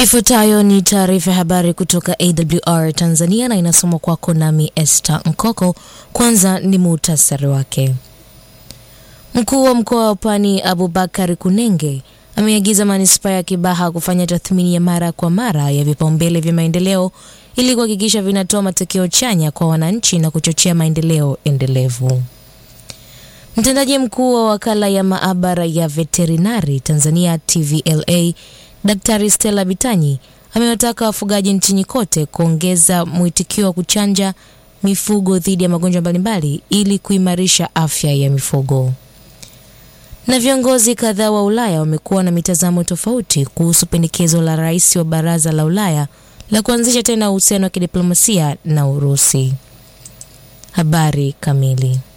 Ifuatayo ni taarifa ya habari kutoka AWR Tanzania na inasomwa kwako nami Esther Nkoko. Kwanza ni muhtasari wake. Mkuu wa mkoa wa Pwani Abubakar Kunenge ameagiza manispaa ya Kibaha kufanya tathmini ya mara kwa mara ya vipaumbele vya maendeleo ili kuhakikisha vinatoa matokeo chanya kwa wananchi na kuchochea maendeleo endelevu. Mtendaji mkuu wa wakala ya maabara ya veterinari Tanzania TVLA Daktari Stella Bitanyi amewataka wafugaji nchini kote kuongeza mwitikio wa kuchanja mifugo dhidi ya magonjwa mbalimbali ili kuimarisha afya ya mifugo. Na viongozi kadhaa wa Ulaya wamekuwa na mitazamo tofauti kuhusu pendekezo la rais wa Baraza la Ulaya la kuanzisha tena uhusiano wa kidiplomasia na Urusi. Habari kamili